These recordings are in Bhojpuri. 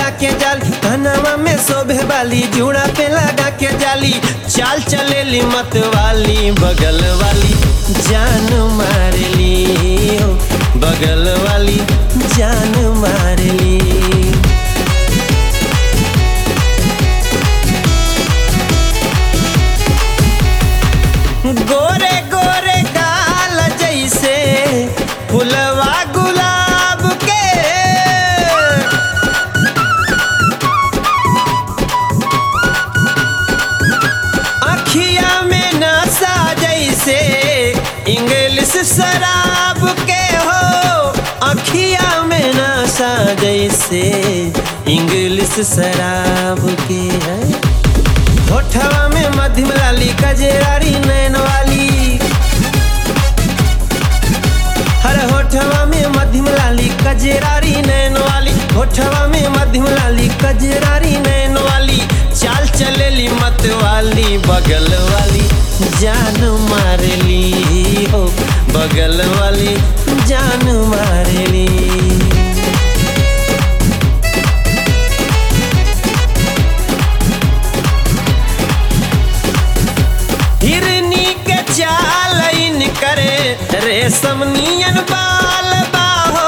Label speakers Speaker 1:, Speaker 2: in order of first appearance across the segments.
Speaker 1: के जाली कनवा में शोभे वाली जूड़ा पे लगा के जाली चाल चलेली मत वाली बगल वाली जान मारली ओ बगल वाली जान मारली गोरे गोरे गाल जैसे फुलवा गुलाब के अखिया में नशा जैसे इंग्लिश शराब के हो अखिया में नशा जैसे इंग्लिश शराब के है होठवा में मध्यम लाली कजेरारी नैन वाली हर होठवा में मध्यम लाली कजेरारी नैन वाली होठवा में मध्यम लाली कजेरारी नैन वाली चाल चलेली मत वाली बगल वाली जान मारली हो बगल वाली जान मारली हिरनी के चाल इन करे रेशम नियन बाल बाहो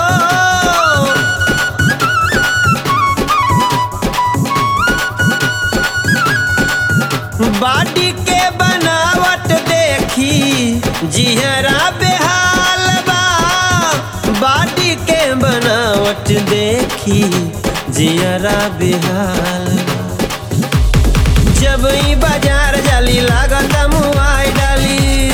Speaker 1: बाडी के बनावट देखी जिहरा बेहाल बा बाडी के बनावट देखी जिहरा बेहाल बा जब ई बाजार जाली लागत मुआई डाली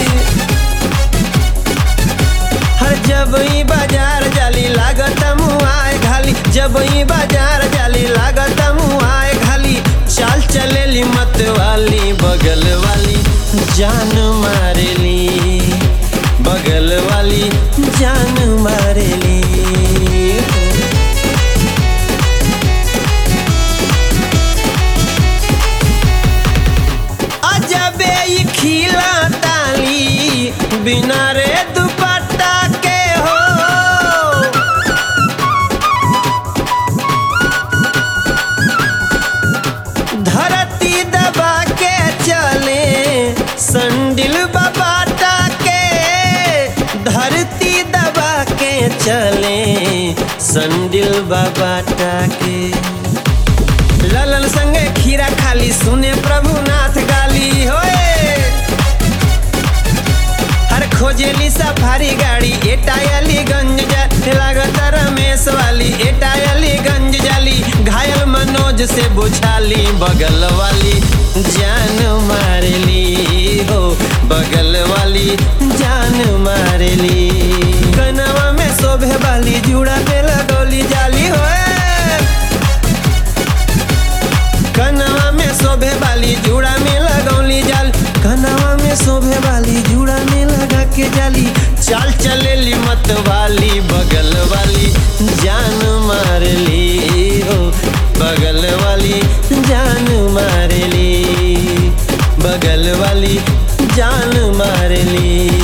Speaker 1: हर जब ई बाजार जाली लागत मुआई घाली जब ई बाजार जाली लागत मुआई घाली चाल चलेली मत वाली बगल वाली जान मारेली बगल वाली जान मारेली अजबे ई खिला ताली बिना रे दुपट्टा के हो धरती दबा के चले संडिल बाबाटा के धरती दबा के चले संडिल बाबाटा के ललन संगे खीरा खाली सुने प्रभुनाथ गाली होए हर खोजेली सफारी गाड़ी एटायली गंज जा लागत रमेश वाली एटायली गंज जाली घायल मनोज से बुझाली बगल वाली जान मारली हो बगल वाली जान मारली कनवा में शोभे वाली जूड़ा पे लगौली जाली होए कनवा में शोभे वाली जूड़ा में लगौली जाल कनवा में शोभे वाली जूड़ा में लगा के जाली चाल चलेली मत वाली बगल वाली जान मारली हो बगल वाली जान मारली बगल वाली जान मारली